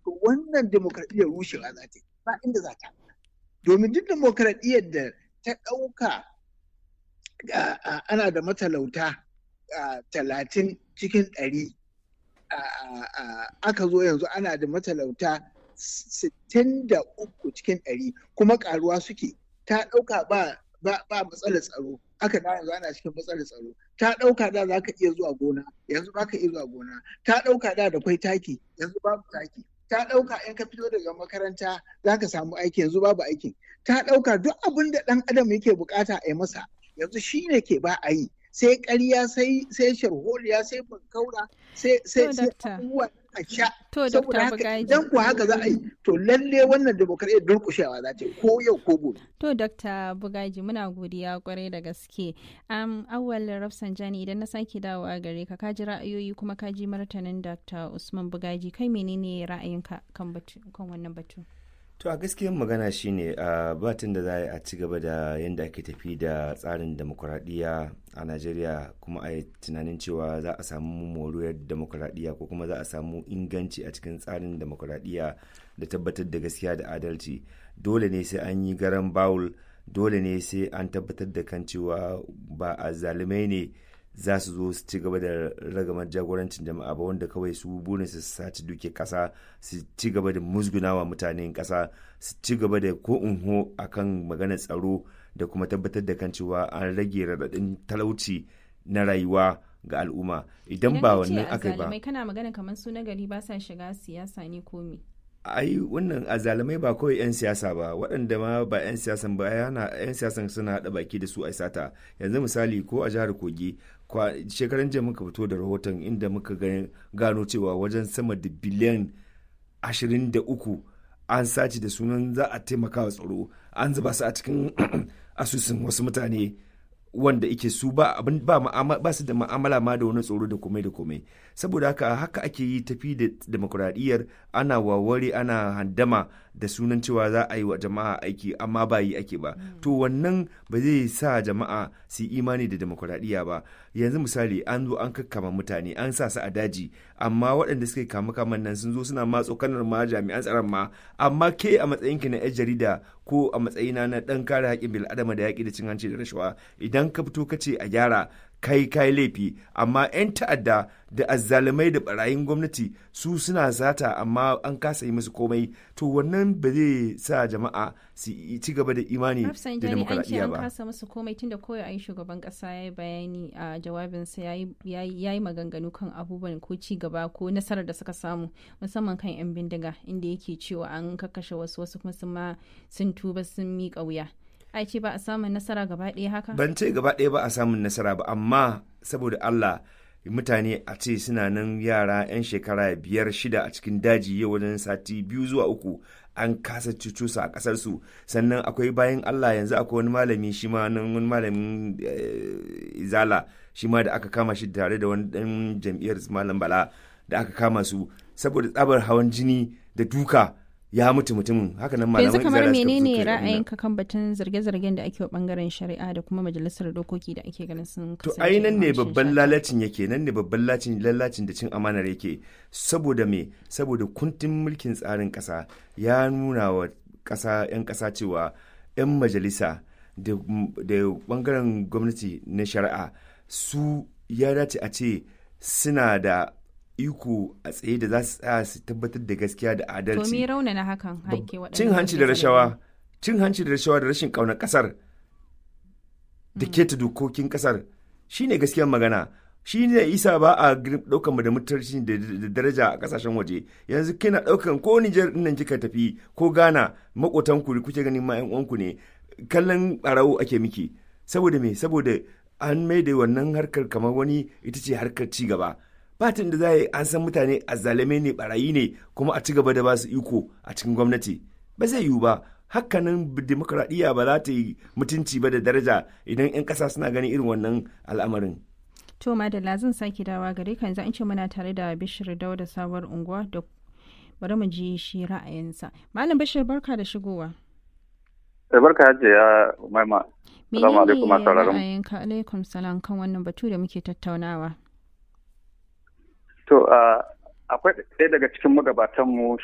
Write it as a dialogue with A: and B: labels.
A: to wannan demokradiyyar rushewa za ta yi ba inda za ta domin duk demokradiyyar da ta ɗauka ana da matalauta talatin cikin ɗari aka zo yanzu ana da matalauta sittin da uku cikin ɗari kuma ƙaruwa suke ta ɗauka ba ba matsalar tsaro aka da yanzu ana cikin matsalar tsaro ta ɗauka da za ka iya zuwa gona yanzu ba ka iya zuwa gona ta ɗauka da da kwai taki yanzu babu taki ta ɗauka in ka fito daga makaranta za ka samu aiki yanzu babu aikin ta ɗauka duk abin da ɗan adam yake bukata a yi masa yanzu shi ne ke ba a yi sai ƙarya sai sai sharholiya sai bankaura sai sai sai abubuwa a sha saboda haka idan ku haka za a yi to lalle wannan demokradiyyar durƙushewa za ta yi ko yau ko gobe
B: to dr bugaji muna godiya kwarai da gaske um, awal rafsanjani idan na sake dawowa gare ka ka ji ra'ayoyi kuma ka ji martanin dr usman bugaji kai menene ra'ayinka kan wannan batu
C: to a gaskiyar magana shine a batun da za a ci gaba da yadda ake tafi da tsarin demokuraɗiyya a najeriya kuma a yi tunanin cewa za a samu moriyar demokuraɗiyya ko kuma za a samu inganci a cikin tsarin demokuraɗiyya da tabbatar da gaskiya da adalci dole ne sai an yi garan bawul dole ne sai an tabbatar da kan cewa ba a zalimai ne za su zo su ci gaba da ragamar jagorancin jama'a ba wanda kawai su burin su saci duke kasa su ci gaba da musgunawa mutanen kasa su ci gaba da ko unho akan maganar tsaro da kuma tabbatar da kan cewa an rage raɗaɗin talauci na rayuwa ga al'umma idan ba wannan aka ba
B: kana magana kamar su na gari ba sa shiga siyasa ne ko me
C: ai wannan azalamai ba kawai 'yan siyasa ba waɗanda ma ba 'yan siyasan ba yana 'yan siyasan suna haɗa baki da su a sata yanzu misali ko a jihar kogi shekaran jiya muka fito da rahoton inda muka gano cewa wajen sama da biliyan 23 an sace da sunan za a taimaka wa tsaro an zuba su a cikin asusun wasu mutane wanda ike su ba abin ba ba su da ma'amala ma da wani tsoro da komai da komai saboda haka haka ake yi tafi da demokuraɗiyyar ana waware ana handama da sunan cewa za a yi wa jama'a aiki amma ba yi ake ba to wannan ba zai sa jama'a su yi imani da demokuraɗiyya ba yanzu misali an zo an kakkama mutane an sa su a daji amma waɗanda suka kama kaman nan sun zo suna ma tsokanar ma jami'an tsaron ma amma ke a matsayinki na 'yan jarida ko a matsayina na ɗan kare haƙƙin bil'adama da yaƙi da cin hanci da rashawa idan ka fito ka ce a gyara kai kai laifi amma 'yan ta'adda da azzalumai da barayin gwamnati su suna zata amma an kasa yi musu komai to wannan ba zai sa jama'a su ci gaba da imani da demokradiyya ba.
B: an kasa musu komai tun da koyo ayi shugaban kasa ya yi bayani a jawabinsa ya yi maganganu kan abubuwan ko ci gaba ko nasarar da suka samu musamman kan 'yan bindiga inda yake cewa an kakkashe wasu wasu kuma sun ma sun tuba sun miƙa wuya. ai ce ba a samun nasara gaba ɗaya haka?
C: Ban ce gaba ɗaya ba a samun nasara ba, amma saboda Allah mutane a ce suna nan yara 'yan shekara biyar shida a cikin daji yau wajen sati biyu zuwa uku an kasa cucusa a ƙasarsu sannan akwai bayan Allah yanzu akwai wani malami shi ma nan wani malamin izala shi ma da aka kama shi tare da wani ɗan jam'iyyar malam bala da aka kama su saboda tsabar hawan jini da duka ya mutu mutumin haka nan malaman
B: yanzu kamar menene ra'ayinka kan batun zarge-zargen da ake wa bangaren shari'a da kuma majalisar dokoki da ake ganin sun
C: to ai nan ne babban lalacin yake nan ne babban lalacin lalacin da cin amanar yake saboda me saboda kuntin mulkin tsarin kasa ya nuna wa kasa yan kasa cewa yan majalisa da bangaren gwamnati na shari'a su ya dace a ce suna da iko a tsaye da za su tsaya su tabbatar da gaskiya da adalci.
B: To me raunana hakan haike waɗannan
C: Cin hanci da rashawa, cin hanci da rashawa da rashin ƙaunar ƙasar da keta dokokin ƙasar shine gaskiyar magana. Shi ne isa ba a ɗaukan mu da mutunci da daraja a ƙasashen waje yanzu kina ɗaukan ko Nijar nan kika tafi ko Ghana maƙotanku da kuke ganin ma 'yan uwanku ne kallon ɓarawo ake miki saboda me saboda an mai da wannan harkar kamar wani ita ce harkar ci gaba. fatin da za yi an san mutane a zalame ne barayi ne kuma a ci gaba da ba su iko a cikin gwamnati ba zai yiwu ba hakanan demokradiyya ba za ta yi mutunci ba da daraja idan 'yan ƙasa suna ganin irin wannan al'amarin
B: to madalla zan sake dawa gare ka yanzu an ce muna tare da bishir dauda sabuwar unguwa da bari mu ji shi ra'ayinsa malam bishir barka da shigowa
D: barka hajiya maima
B: Salamu alaikum ra'ayinka alaikum salam kan wannan batu da muke tattaunawa
D: To, akwai ɗaya daga cikin magabatanmu